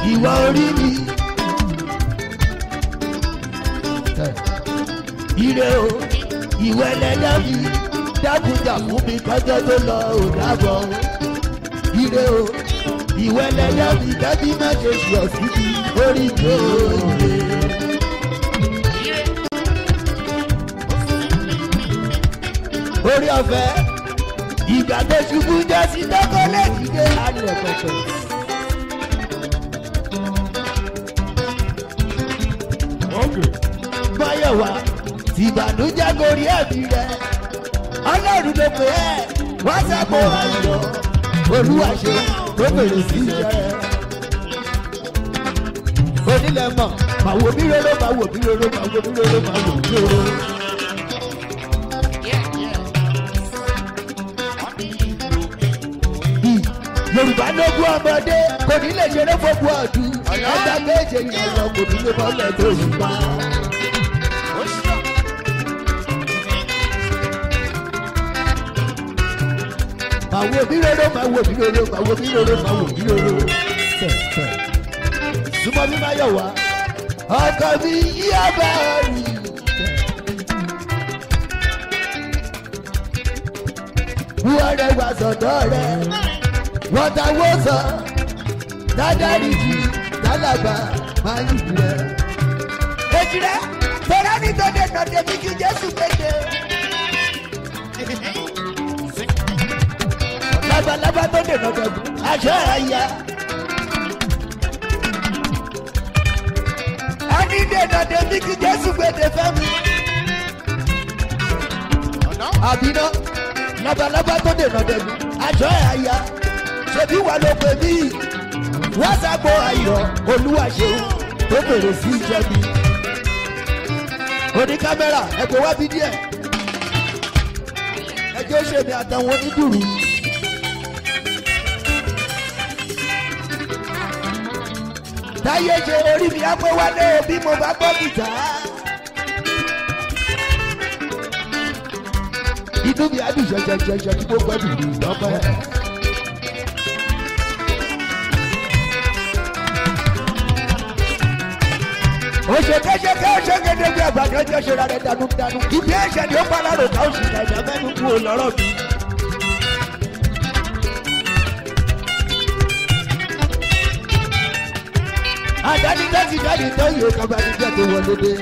ìwọ orí mi. ire o ìwọ ẹlẹ́dá mi dákúnjà fún mi kọjọ́ tó lọ ò dábọ̀ o. ire o ìwọ ẹlẹ́dá mi dábí má ṣe sọ síbi orí mi ò lè. orí ọ̀fẹ́ ìgbà tó ṣubú jẹ́ sí dọ́kọ́lẹ́tì dé alẹ́ pẹ̀pẹ̀. Máyọ̀wá tìbànújẹ́ gorí ẹ̀mí rẹ̀. Ọlọ́run ló pè é wá sábò ayọ̀. Olúwa ṣe tó bèrè sí iṣẹ́. Onílẹ̀ mọ̀, màá wò mí róró, màá wò mí róró, màá wò mí róró, màá wò mí róró. Yorùbá lógún ọmọdé kò ní lè ṣeré fógun ọdún. Ẹgbẹ́ méje yẹn lọ kò ní lè bọ́lẹ̀ tó yìí pa. Màá wo bí róró, màá wo bí róró, màá wo bí róró, màá wo bí róró. Súnmọ́ bí máa yọ̀ wá. Ọkọ mi yí ọba rí. Wúwọ́ rẹ̀ wá sọ̀dọ̀ rẹ̀ wọ́n ta wó sọ dájárí jù dálàgbà máa ń jù rẹ̀. èjì rẹ̀ tọ́lá ní tọ́jú nàdé mi kí jésù pété. labalábá tó dènà dẹ̀gùn aṣọ àyà. a ní dènà dé mi kí jésù pété fẹ́mi. àbínú labalábá tó dènà dẹ̀gùn aṣọ àyà ṣebí wà ló pè mí wọ́n sábò ayọ̀ olúwa ṣeun tó bèrè sí iṣẹ́ mi. oní kámẹ́rà ẹ̀kọ́ wá bí díẹ̀ ẹjọ́ ṣe mi àtàwọn onídùrú. táyé ṣe orí mi á pé wálé bí mo bá gbọ́ gìtá. inú mi á dùn ṣẹṣẹṣẹṣẹ tí mo gbọ́ dùn lọ́pẹ́. òṣèkéṣeké òṣèkédégbé àgbàdo ẹjọ́ ṣe ra rẹ̀ dànù dànù ibi ẹ̀ṣẹ̀ ni ó pa lárò ká oṣù nàìjà mẹ́nu kú ò lọ́rọ̀ mi. àdáni tó ti dáni tó yẹ kábàánì jẹ́ tó wọlé dé.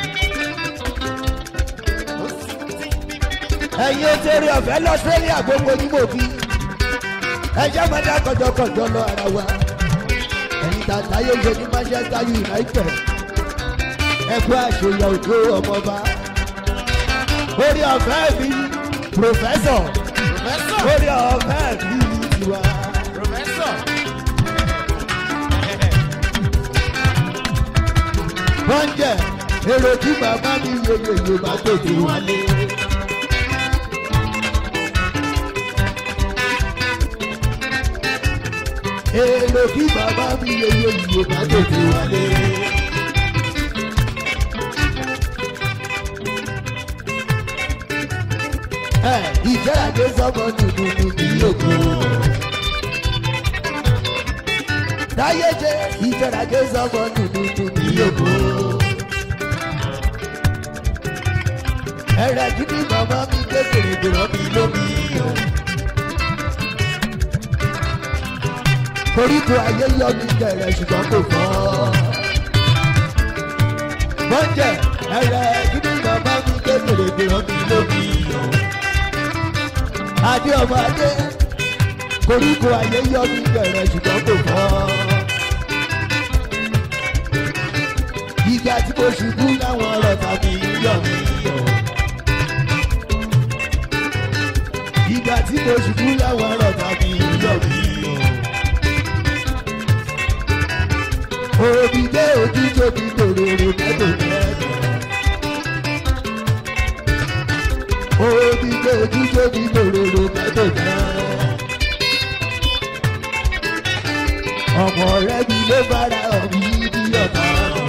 ẹ̀yin òṣèré ọ̀fẹ́ lọ sẹ́yìn àgbógbó yín mò bí ẹjẹ́ máa dá kọjọkọjọ lọ ara wa ẹ̀yin tàtà yóò ṣe ní manchester united ẹkú àṣeyọ òjò ọmọba orí ọ̀fẹ́ mi pòfẹ́sọ̀ orí ọ̀fẹ́ mi tiwa. wọ́n jẹ́ èrò tí bàbá mi yeye yorùbá tètè wálé. èrò tí bàbá mi yeye yorùbá tètè wálé. ìjẹ́ràdé sọ́mọ nùnùnù ní òkú. táyé jẹ́ ìjẹ́ràdé sọ́mọ nùnùnù ní òkú. ẹ̀rẹ̀ jí ní màmá mi kékeré gbèrò mi lómi o. koríko ayé yọ mi kẹrẹ ṣùgbọ́n kò fọ́. mọ́jẹ̀ ẹ̀rẹ̀ jí ní màmá mi kékeré gbèrò mi lómi o adé ọmọ adé koríko ayé yọ mí bẹ̀rẹ̀ ṣùgbọ́n kò fọ́. ìgbà tí mo ṣubú láwọn ọ̀rọ̀ tàbí yọ̀ mí yọ̀. ìgbà tí mo ṣubú láwọn ọ̀rọ̀ tàbí yọ̀ mí yọ̀. òbí dé ojú tóbi tòròrò mẹ́tò mẹ́tò. omi gbé ojú tóbi lòròrò mẹ́tò náà. ọmọ rẹ mi ló bára ọ̀mí ní ọ̀tá.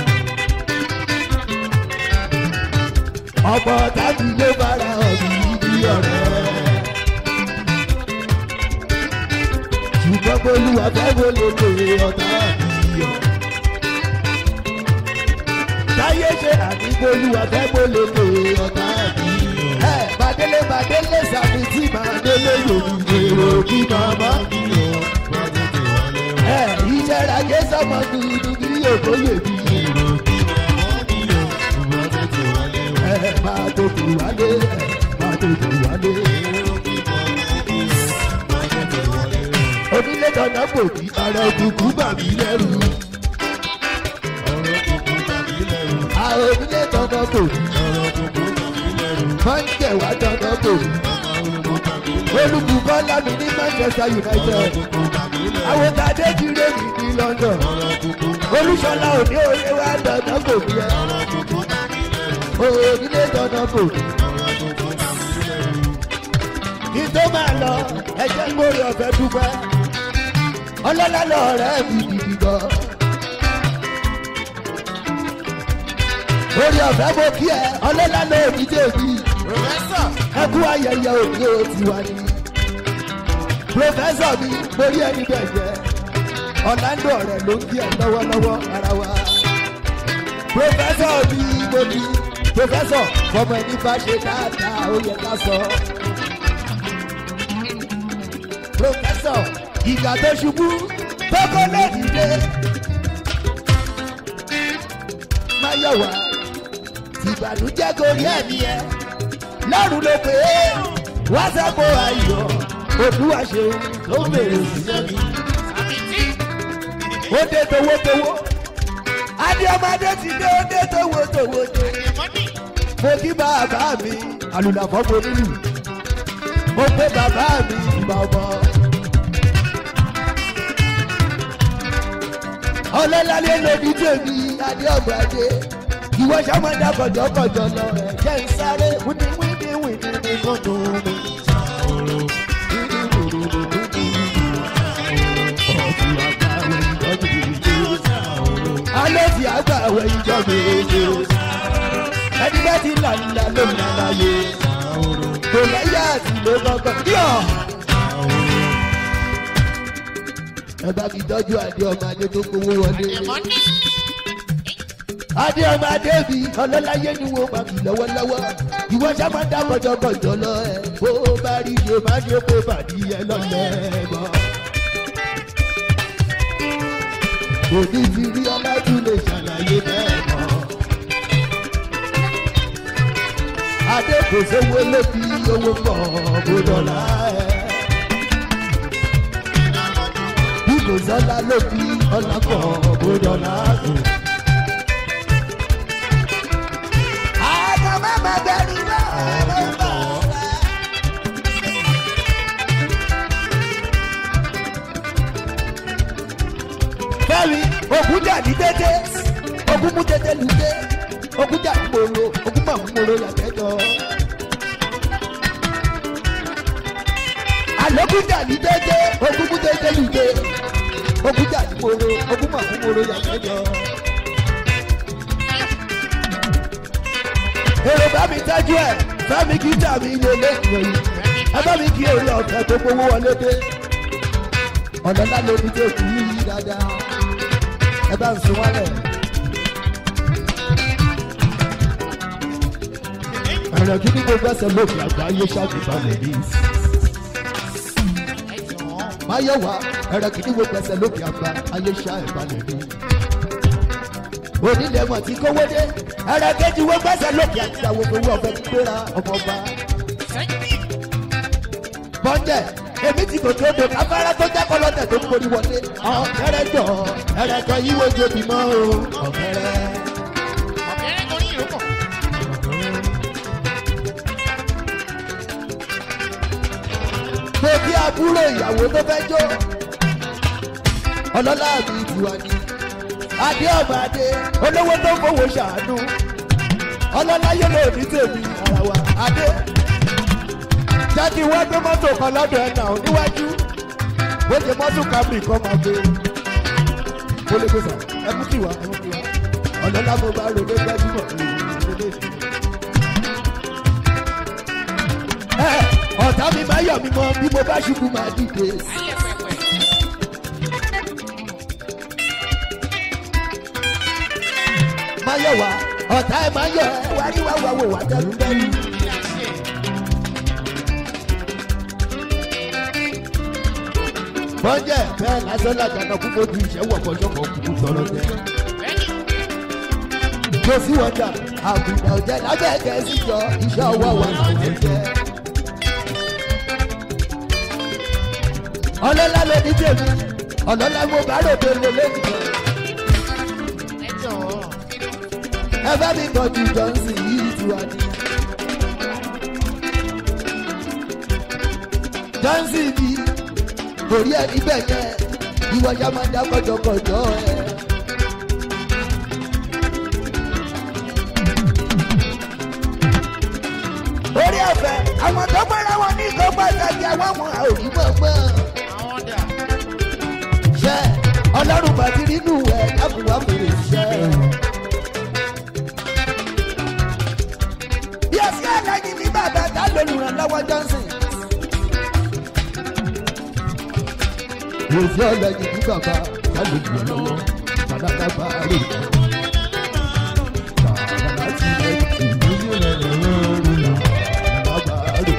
ọmọ ọ̀tá mi ló bára ọ̀mí ní ọ̀rẹ́. ṣùgbọ́n bolúwa fẹ́ mo lè lè ọ̀tá mi. iyọ̀. táyé ṣe àdìgbòlùwà fẹ́ gbólógbò ọ̀tá ẹ̀bí. ẹ bàdélé bàdélé sàmì tí bàdélé yòókù èrò kí màmá. ẹ ìṣẹ̀ra jẹ́ sọmọ dúdú kí òkò lè bí. ẹ máa tètè wálé ẹ máa tètè wálé. onílé dandan kò ní ara òkùnkùn bà mí lẹ́rù. àwọn onílé dandan kò ní máa ń tẹ̀wá dandan kò ní. olùkùkọ́ lámì ní manchester united àwọn tàdé ti ré mi ní london olùṣọlá òní òye wa dandan kò ní ẹ onílé dandan kò ní. kí tó máa lọ ẹjẹ gbórí ọ̀fẹ́ dúpẹ́ ọlọ́lá lọ́ọ̀rẹ́ mi gidi gan. orí ọ̀fẹ́ mo kí ẹ ọlọ́lá lọ́ọ̀ mi débi ẹkú ayẹyẹ òní o ti wá ní. pòfẹ́sọ̀ mi mo rí ẹni bẹ̀ jẹ́ ọ̀làǹdó ọ̀rẹ́ ló ń kí ẹ lọ́wọ́lọ́wọ́ ara wa. pòfẹ́sọ̀ mi mo ní pòfẹ́sọ̀ fọmọ ẹni bá ṣe dáadáa ó yẹ ká sọ. pòfẹ́sọ̀ ìgbà tó ṣubú tó kọ́ lẹ́dìdé. máyọ̀wá tìbànújẹ́ gorí ẹ̀mí ẹ̀ lọ́rùn ló pé wá sápò ayọ̀ olúwa ṣeun ló ń bèrè òṣìṣẹ́ mi. ó dé towótowó adéọmọdé ti dé ó dé towótowó dé. mo kí bàbá mi àlùlàfọ́ mo nílù mo pé bàbá mi ìgbà ọmọ. ọlọ́lálẹ́ lóbi tèmi adéọmọdé ìwọ sàmọ́dá kọjọkọjọ lọ ẹ̀ jẹ́ ń sáré wíníwíní wíní kó dùn mí. alẹ́ tí a gbà wẹ̀ ìjọ méje ẹni bá ti là ńlá ló ń láyé kò lẹ́yà àti ló kọ́kọ́ yọ̀. ẹ bá mi tọ́jú àdé ọmọ adé tó gbowó wọlé adé ọmọ adé mi ọlọ́láyé ni wọ́n máa fi lọ́wọ́lọ́wọ́ ìwọ sábà dá kọjọkọjọ lọ ẹ bó bá rí iye má ṣe kó bàdí ẹ lọ́lẹ̀ mọ́. òní fi rí ọlájú lè ṣàlàyé bẹ́ẹ̀ mọ́. adé kò sówó ló fi owó pọ̀ kó dọ̀là ẹ̀. bí kò sọ́lá ló fi ọlá pọ̀ kó dọ̀là ẹ̀. fẹ́mi ogun jà ní dédé ogun mú dédé lùdé ogun jà ní mòrò ogun mà mú mòrò yàtẹ̀jọ́. àlógún jà ní dédé ogun mú dédé lùdé ogun jà ní mòrò ogun mà mú mòrò yàtẹ̀jọ́. èrò bá mi tẹ́jú ẹ̀ fẹ́mi kí jà mí lé lẹ́yìn ẹ bá mi kí èrè ọ̀fẹ́ tó gbowó wọlé dé ọ̀nà ńlá lóbi tó kù yí dáadáa ẹ bá ń sun wálẹ̀. ẹ̀rọ kí ni gbogbo ẹsẹ̀ lókè àgbáyé ṣàkóbálẹ̀ ní. máyọ̀wá ẹ̀rọ kí ni gbogbo ẹsẹ̀ lókè àgbáyé ṣàkóbálẹ̀ ní. onílẹ̀ mọ̀ tí kówó dé ẹ̀rọ kejì gbogbo ẹsẹ̀ lókè àti àwọn owó ọ̀fẹ́ ti gbéra ọmọọba. bọ́ńdẹ̀ èmi ti gòkè odò afárá tó jẹ́ kọlọ́tẹ̀ tó ń borí wọlé. ọ̀kẹ́rẹ́ jọ ẹ̀rẹ̀kọ yíwo jobi mọ́ o ọ̀kẹ́rẹ́. ọ̀kẹ́rẹ́ orí ìrókò. mo kí àbúrò ìyàwó tó fẹ́ jó. ọlọ́lá mi ìdùwà ni. adé ọmọ adé olówó tó fowó ṣàánú. ọlọ́lá yóò lò ní tèmi ara wa adé. jáde wá gbé mọ́tò kan lọ́dọ̀ ẹ̀ náà níwájú. bó ṣe mọ́tò kábìrì kan máa gbé. mo lè gbèsè ẹ mú kí wá ẹ mú kí wá. ọlọ́lá mo bá rògbé gbajúmọ̀ ẹ ọ̀tá mi máa yọ̀ mí mọ́ bí mo bá ṣubú máa dìde. ayé pẹpẹ. máa yọ̀ wá ọ̀tá ẹ̀ máa yọ̀ ẹ́ wá rí wá wá wò wá tẹ́lú tẹ́lú. bọ́njẹ́ bẹ́ẹ̀ lásán làjànà kú fojú iṣẹ́ wọ̀pọ̀ ṣọ́kọ̀ kúkú sọ̀rọ̀ jẹ́. mo sì wọ́jà àbùdá òjẹ́ lábẹ́ gẹ̀ẹ́sì jọ iṣẹ́ ọwọ́ wa làwọn jẹ́. ọlọ́lá ló ní tèmi ọlọ́lá mo bá ròde lè lẹ́nìkan. ẹ bá mi tọ́jú johnson yìí tí wà ní. johnson bí torí ẹ níbẹ̀ yẹn ìwọ ya máa dá kọjọkọjọ ẹ. orí ọ̀fẹ́ àwọn tó gbọ́dọ̀ wọn ní ìkọ́ pàtàkì àwọn ọmọ àòrí gbọ̀ngbọ̀n. ṣe ọlọ́run bá ti rínú ẹ̀ dábùwá fèrè ṣẹ́. bí ẹ sí àlàyé ní bàbá tá lólùrànlọ́wọ́ johnson. Òfin ọlẹ́yìn ní bàbá lálẹ́ jù ọ lọ́wọ́, bàbá bàbá rè é. Bàbá ti lẹ́ ìlú rẹ̀ lọ́rùn là, bàbá rè é.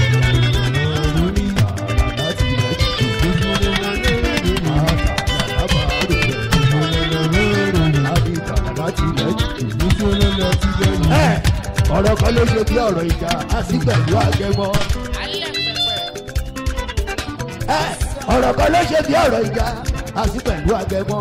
Bàbá ti lẹ́ ìlú rẹ̀ lọ́rùn là, bàbá rè é. Àbí bàbá ti lẹ́ ìlú rẹ̀ lọ́rùn là. Ọ̀rọ̀ kan ló ṣe bí ọ̀rọ̀ ìjà, a sì pẹ̀lú àgẹmọ́ ọ̀rọ̀ kan ló ṣe bí ọ̀rọ̀ ìjà àti pẹ̀lú agẹmọ́.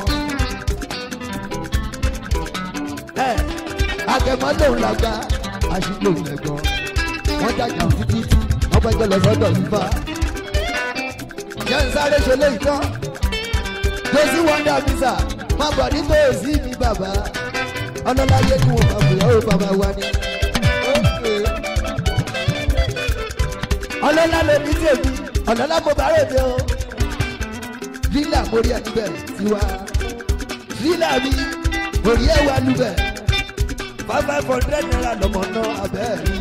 agẹmọ́ lòun làgbà àṣìlò lẹ́gbọ́n wọ́n jàjà títí tí wọ́n gbẹ́jọ́ lọ sọ́dọ̀ nípa. jẹ́ ń sáré ṣe léyìí tán josi wonder visa má bọ̀ ní tòsí mi bàbá ọlọ́láyé ni wọ́n bá fìyà ó bàbá wa ni. ọlọ́lá ló ní tèmi ọlọ́lá mo bá rèé o fílà mórí ẹ̀ níbẹ̀ tiwa fílà mi orí ẹ̀ wà níbẹ̀ five five hundred naira lọ́mọ náà abẹ́ rí.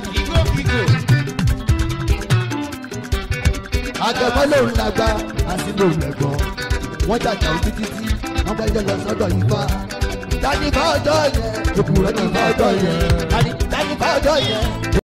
àgẹ̀mọ́ lòun lágbá àti lòun lẹ̀gbọ́n wọ́n jàjà ojú títí wọ́n bá jẹ́ lọ sọ́dọ̀ yìí fa. tani bá ọjọ́ yẹn òkú rẹ̀ ní bá ọjọ́ yẹn tani bá ọjọ́ yẹn.